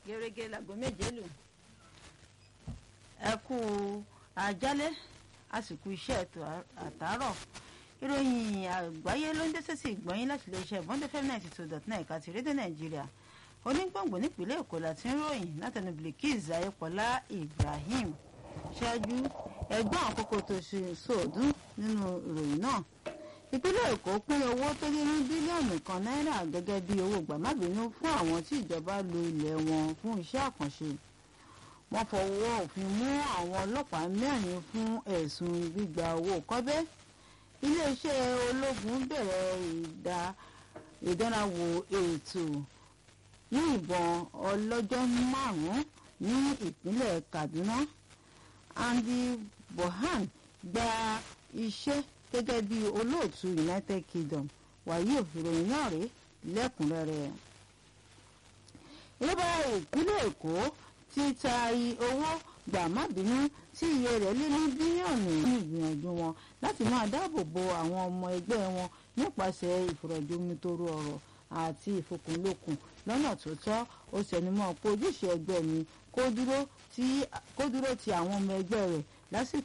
gẹ́gẹ́ láago méje lù ẹ kú àjálẹ́ àsìkò iṣẹ́ ètò àtàárọ̀ ìròyìn àgbáyé ló ń dé sẹ́sì ìgbọ́yìn láti iléeṣẹ́ bọ́ndé fm ninety two dot nine ẹ̀ka ti rédíò nàìjíríà onígbòǹgbò nípìnlẹ̀ èkó láti ń ròyìn látẹnu bilkis ayépọ̀lá ibrahim ṣáájú ẹgbọ́n àkókò tó ṣe sóòdún nínú ìròyìn náà ìpínlẹ̀ èkó pín owó tó lé ní bílíọ̀nù kan náírà gẹ́gẹ́ bí owó gbàmábínú fún àwọn tí ìjọba lo ilẹ̀ wọn fún iṣẹ́ àkànṣe wọ́n fọwọ́ òfin mú àwọn ọlọ́pàá mẹ́rin fún ẹ̀sùn gbígba owó kọ́bẹ́ iléeṣẹ́ ológun bẹ̀rẹ̀ ìdánrawò ètò yìnbọn ọlọ́jọ́ márùn-ún ní ìpínlẹ̀ kaduna andy bohan gba iṣẹ́ gẹ́gẹ́ bí olóòtú united kingdom wàyí ìròyìn náà rèé lẹ́kùnrẹ́rẹ́ ìjọba ìpínlẹ̀ èkó ti taari owó gbà má bínú tí iye rẹ̀ lé ní bílíọ̀nù ní ìgbìyànjú wọn láti máa dáàbò bo àwọn ọmọ ẹgbẹ́ wọn nípasẹ̀ ìfọ̀rọ̀jomitoro ọ̀rọ̀ àti ìfòkùnlókun lọ́nà tó tọ́ ó tẹnumọ́ pé ojúṣe ẹgbẹ́ mi kó dúró ti àwọn ọmọ ẹgbẹ́ rẹ̀ lásìkò